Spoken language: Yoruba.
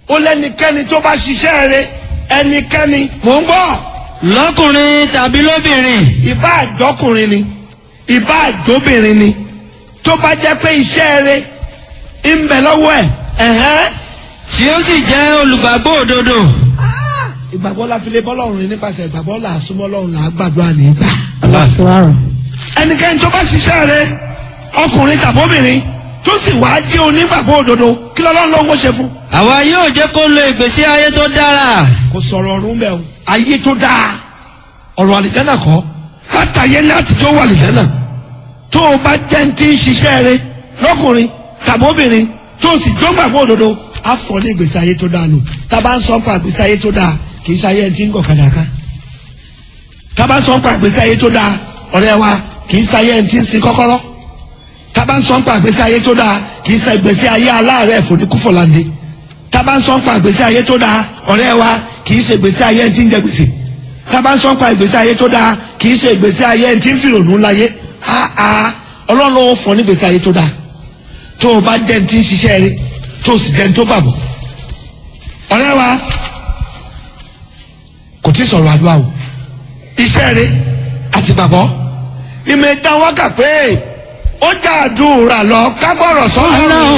ó lẹ́nikẹ́ni tó bá ṣiṣẹ́ rẹ̀ ẹnikẹ́ni mò ń gbọ́ lọ́kùnrin tàbí lóbìnrin ìbá àjọkùnrin ni ìbá àjọbìnrin ni tó bá jẹ́ pé iṣẹ́ rẹ̀ ń bẹ lọ́wọ́ ẹ̀ ẹ̀hẹ́n tí ó sì jẹ́ olùgbàgbọ́ òdodo ìgbàgbọ́ la fi lè bọ́ lọ́rùn nípasẹ̀ ìgbàgbọ́ là á súnmọ́ lọ́rùn là á gbàdúrà nígbà. ẹnikẹ́ni tó bá ṣiṣẹ́ rẹ̀ ọkùnrin tàbóbìnrin tó sì wá jẹ́ onígbàgbọ́ òdodo kí lọ́lọ́run ló ń ṣe fún. àwa yóò jẹ́ kó lo ìgbésí ayé tó dára kò sọ̀rọ̀ ọ̀run bẹ́ẹ̀ o ayé tó dáa ọ̀rọ̀ àlìjánà kọ́ látàyé láti tó wà àlìjánà tó o bá jẹ́ ní ti ń ṣiṣẹ́ rẹ̀ lọ́kùnrin tàbóbìnrin tó o sì dọ́gbàgbọ́ òdodo á fọ́ ní ìgbésí ayé tó dáa lò tá a bá ń sọ pa ìgbésí ayé tó dáa kì í ṣe ayé ẹni tí ń gọ̀ kàdàkà tá a bá ń sọ pa ìgbésí ayé tó dáa ọ̀rẹ́ wa kì í ṣe ayé ẹni tí ń sin kọ́kọ́rọ́ tá a bá ń sọ pa ìgbésí ayé tó dáa kì í ṣe ìgbésí ayé aláàárẹ̀ fòníkúfọ̀láńdé tá a bá ń sọ pa ìgbésí ayé tó dáa ọ̀rẹ́ wa kì í ṣe ìgbésí ayé ẹni tí ń jẹ gbèsè tá a bá ń sọ pa ìgbésí ayé tó dáa kì í ṣe ìgbésí ayé ẹni tí ń fìrònú láyé áá ọlọ́run ó fọ ní ìgbésí ayé tó dáa tó o bá jẹ́ ẹni tí ń ṣiṣẹ́ rí tó o sì jẹ́ ẹni tó gbàgbọ́ ọ̀rẹ́ wa kò tí ì sọ̀rọ̀ àdúrà o iṣẹ́ rí àti gbàgbọ́ ìmọ̀ ẹ̀dá wákà pé ó já àdúrà lọ ká gbọ́rọ̀ sọ́nà ọlọ́run